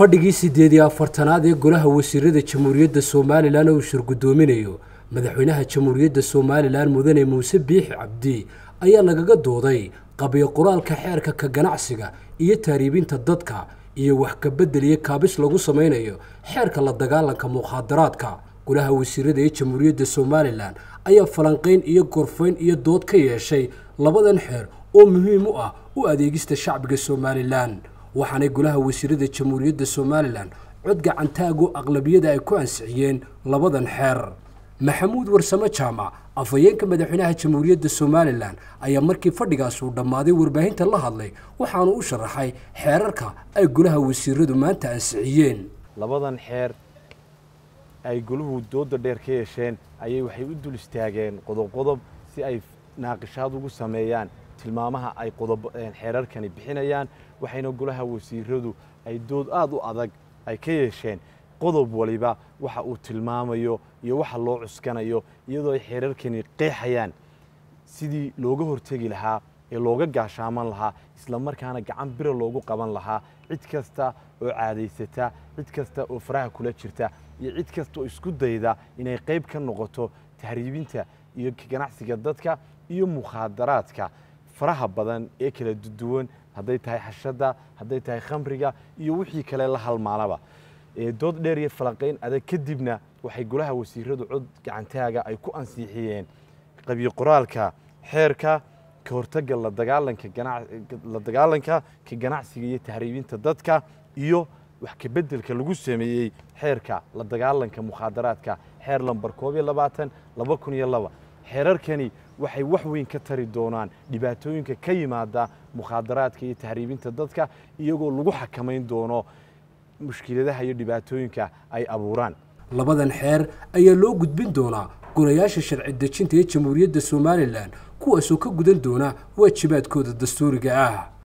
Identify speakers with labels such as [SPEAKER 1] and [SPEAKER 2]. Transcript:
[SPEAKER 1] fadhigii siddeed iyo afartanaad ee golaha wasiirada jamhuuriyadda somalilan oo uu shirgudoominayo madaxweynaha jamhuuriyadda somalilan mudane muuse biixi cabdi ayaa lagaga dooday qabiyo qoraalka xeerka ka ganacsiga iyo taariibinta dadka iyo wax kabedel iyo kaabis lagu samaynayo xeerka la dagaalanka mukhaadaraadka golaha wasiirada ee jamhuuriyadda somalilan ayaa falanqayn iyo gorfayn iyo dood ka yeeshay labadan xeer oo muhiim u ah u adeegista shacbiga somalilan waxaanay golaha wasiirada jamhuuriyadda somalilan cod gacantaago aqlabiyada ay ku ansixiyeen labadan xeer maxamuud warsame jaamac afhayeenka madaxweynaha jamhuuriyadda somalilan ayaa markii fadhigaas uu dhammaaday warbaahinta la hadlay waxaanu u sharaxay xeerarka ay golaha wasiiradu maanta ansixiyeen
[SPEAKER 2] labadan xeer ay goluhu dooda dheer ka yeesheen ayay waxay u dul istaageen qodob qodob si ay naaqishaad ugu sameeyaan tilmaamaha ay xeerarkani bixinayaan waxayna golaha wasiiradu ay dood aad u adag ay ka yeesheen qodob waliba waxa uu tilmaamayo iyo waxa loo cuskanayo iyadoo ay xeerarkani qeexayaan sidii looga hortegi lahaa ee looga gaashaaman lahaa isla markaana gacan bira loogu qaban lahaa cid kasta oo caadaysata cid kasta oo faraha kula jirta iyo cid kasta oo isku dayda inay qayb ka noqoto tahriibinta iyo ganacsiga dadka iyo mukhaadaraadka faraha badan ee kala duwan hadday tahay xashadda hadday tahay khamriga iyo wixii kale la halmaalaba dood dheer iyo falanqayn adag kadibna waxay golaha wasiiradu cod gacantaaga ay ku ansiixiyeen qabiyo qoraalka xeerka ka hortagga la dagaalanka ka ganacsiga iyo tahriibinta dadka iyo wax kabeddelka lagu sameeyey xeerka la dagaalanka mukhaadaraadka xeer lambar koob iyo labaatan laba kun iyo laba xeerarkani waxay wax weyn ka tari doonaan dhibaatooyinka ka yimaada mukhaadaraadka iyo tahriibinta dadka iyagoo lagu xakamayn doono mushkiladaha iyo dhibaatooyinka ay abuuraan
[SPEAKER 1] labadan xeer ayaa loo gudbin doonaa golayaasha sharci dejinta ee jamhuuriyadda somalilan kuwaasoo ka gudan doona waajibaadkooda dastuuriga ah